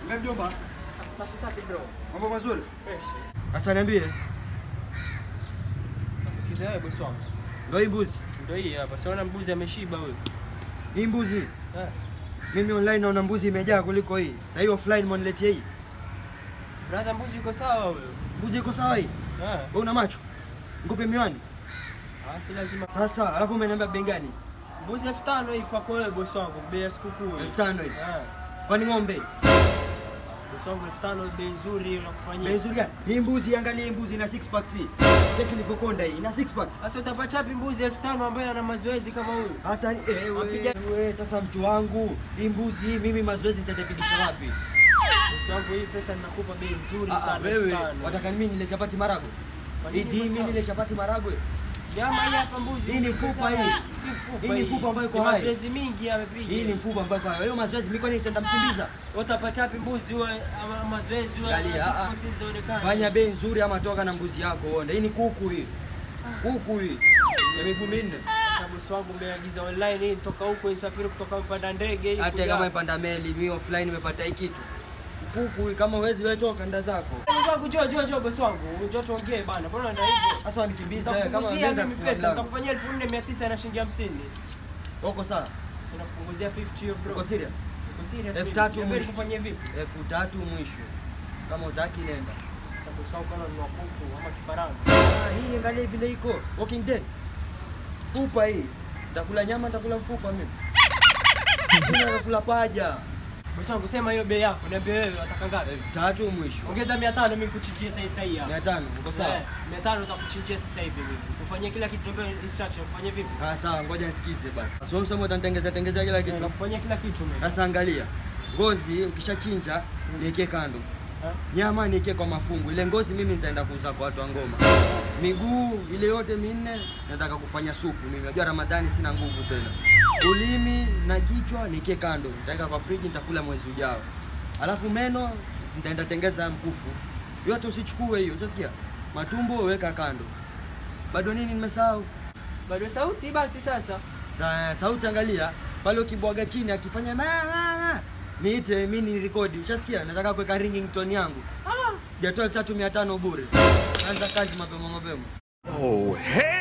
Wewe mjomba, Safi safi bro. mambo mazuri? Fresh. Sasa niambie, Sikiza wewe bosi wangu. ndio hii mbuzi? Ndio hii hapa. Siona mbuzi ameshiba huyo. Hii mbuzi Eh. mimi online naona mbuzi imejaa kuliko hii. Sasa hii offline mwaniletea hii. Brother mbuzi uko sawa huyo. Mbuzi iko sawa hii? Eh. Wewe una macho? Nikupe miwani. Ah, si lazima. Sasa alafu umeniambia bei gani? Mbuzi elfu tano hii kwako wewe bosi wangu. Bei ya sikukuu. hii. Elfu tano hii. Eh. Kwani ng'ombe? Bosi wangu elfu tano bei nzuri unakufanyia. Bei nzuri gani? Hii mbuzi angalia hii mbuzi ina six packs hii. Cheki nilivyokonda hii ina six packs. Sasa utapata wapi mbuzi elfu tano ambaye ana mazoezi kama huyu? Hata ni- eh, Wapiga- wewe wewe sasa mtu wangu, hii mbuzi hii mimi mazoezi nitapigisha wapi? Bosi wangu hii pesa ninakupa bei nzuri Ah, sana. wewe elfu tano. wataka mimi nile chapati maragwe? Kwa Hii nini hii bosi mimi wangu? nile chapati maragwe? Nyama hii hapa mbuzi. Hii ni fupa hii. Si fupa Hii ni fupa ambayo iko Ni hai. Mazoezi mingi amepiga. Hii ni mfupa ambayo kwa hiyo mazoezi mimi kwani nitaenda mkimbiza? Utapata wapi mbuzi huwa ama mazoezi huwa Angalia, six ah, ah. packs zinaonekana? Fanya bei nzuri ama toka na mbuzi yako uone. Hii ni kuku hii. Kuku hii. Ya miguu minne. Sasa bosi wangu umeagiza online hii toka huko isafiri kutoka mpanda ndege hii. Hata kuja kama hapa. ipanda meli, mimi offline nimepata hii kitu. Kuku hii kama huwezi wewe toka nda zako. Bosi wangu njoo njoo njoo bosi wangu. Njoo tuongee bana. Mbona ndio hivyo? Sasa wanikimbiza wewe kama Nitakupunguzia unaenda mimi kufunga pesa, mlango. nitakufanyia 4900 na shilingi 50. Uko sawa? Sina kupunguzia 50 hiyo bro. Uko serious? Uko serious? Elfu mimi? tatu Niambie mwisho. nikufanyie vipi? Elfu tatu mwisho. Kama utaki nenda. Sasa bosi wangu kama ni kuku ama kifaranga. Ah, hii angalia vile iko. Walking Dead. Fupa hii. Nitakula nyama, nitakula mfupa mimi. Mimi nakula paja. Bosi wangu sema hiyo bei yako. Niambie wewe unataka ngapi? Elfu tatu mwisho. Ongeza 500 mimi nikuchinjie sasa sasa hii hapa. Mia tano, uko sawa? Eh, 500 utakuchinjia sasa hivi mimi. Kufanyia kila kitu ndio instruction. Kufanyia vipi? Ah, sawa, ngoja nisikize basi. Sasa useme utanitengeza tengeza kila kitu. Nakufanyia kila kitu mimi. Sasa angalia. Ngozi ukishachinja niweke kando. Eh? Nyama niweke kwa mafungu. Ile ngozi mimi nitaenda kuuza kwa watu wa ngoma. Miguu ile yote minne nataka kufanya supu. Mimi najua Ramadhani sina nguvu tena. Ulimi na kichwa niweke kando. Nitaweka kwa friji nitakula mwezi ujao. Alafu meno nitaenda tengeza mkufu. Yote usichukue hiyo, unasikia? Matumbo weka kando. Bado nini nimesahau? Bado sauti basi sasa. Sa, sauti angalia pale ukibwaga chini akifanya ma, ma, ma. Niite mimi ni rekodi. Ushasikia? Nataka kuweka ringing tone yangu. Ah, Sijatoa elfu tatu mia tano bure. Anza kazi mapema mapema. Oh, hell!